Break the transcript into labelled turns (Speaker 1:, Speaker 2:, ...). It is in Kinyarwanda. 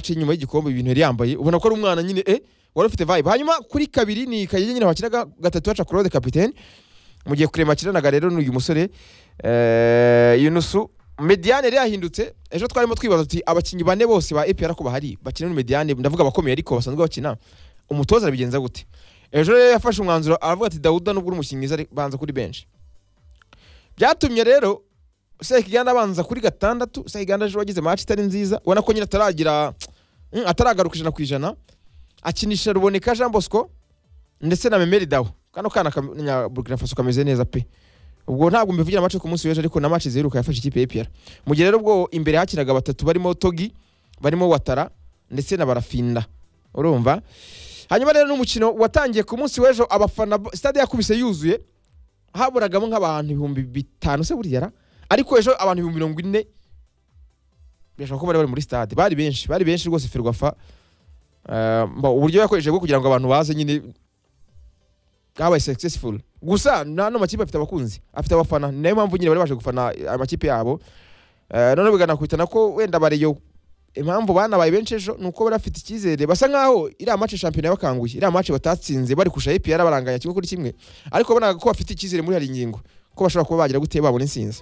Speaker 1: aciye inyuma y'igikombe ibintu yari yambaye ubona ko ari umwana nyine eh wari ufite vibe hanyuma kuri kabiri ni kayige nyine wakinaga gatatu haca claude kapitene mu gihe kurema akiranaga rero n'uyu musore eh, yunusu mediane yari yahindutse ejo twarimo twibaza tuti abakinnyi bane bose ba epr ko bahari bakina muri mediane ndavuga abakomeye ariko basanzwe bakina umutoza arabigenza gute ejo rero yafashe umwanzuro aravuga ati dawuda nubwo uri umukinnyi mwiza ariko banza kuri benshi byatumye rero sekiganda abanza kuri gatandatu sekiganda ejo wagize match itari nziza ubona ko nyine ataragira mm, ataragaruka ijana ku ijana akinisha ruboneka jean bosco ndetse na memeri dawo kano kana ka burkina faso kameze neza pe ubwo ntabwo mbivugira amace ku munsi w'ejo ariko na match ziheruka yafashe ikipe ya APR mu gihe rero ubwo imbere hakinaga batatu barimo togi barimo watara ndetse na barafinda urumva hanyuma rero n'umukino watangiye ku munsi w'ejo abafana bo- stade yakubise yuzuye haburagamo nk'abantu ibihumbi bitanu se buriya ra? ariko ejo abantu ibihumbi mirongo ine birashoboka ko bari bari muri stade bari benshi bari benshi rwose ferwafa Eh, mba- uburyo yakoresheje bwo kugira ngo abantu baze nyine kabaye successful gusa nano makipe afite abakunzi afite abafana ni nayo mpamvu nyine bari baje gufana amakipe yabo Eh, noneho biganakubitana ko wenda bareyo impamvu banabaye benshi ejo ni uko bari bafite icyizere basa nkaho iriya mace shampiyona yabakanguye iriya mace batatsinze bari kurusha APR baranganya kimwe kuri kimwe ariko bonaga ko bafite icyizere muri hari ingingo ko bashobora kuba bagira gute babona insinzi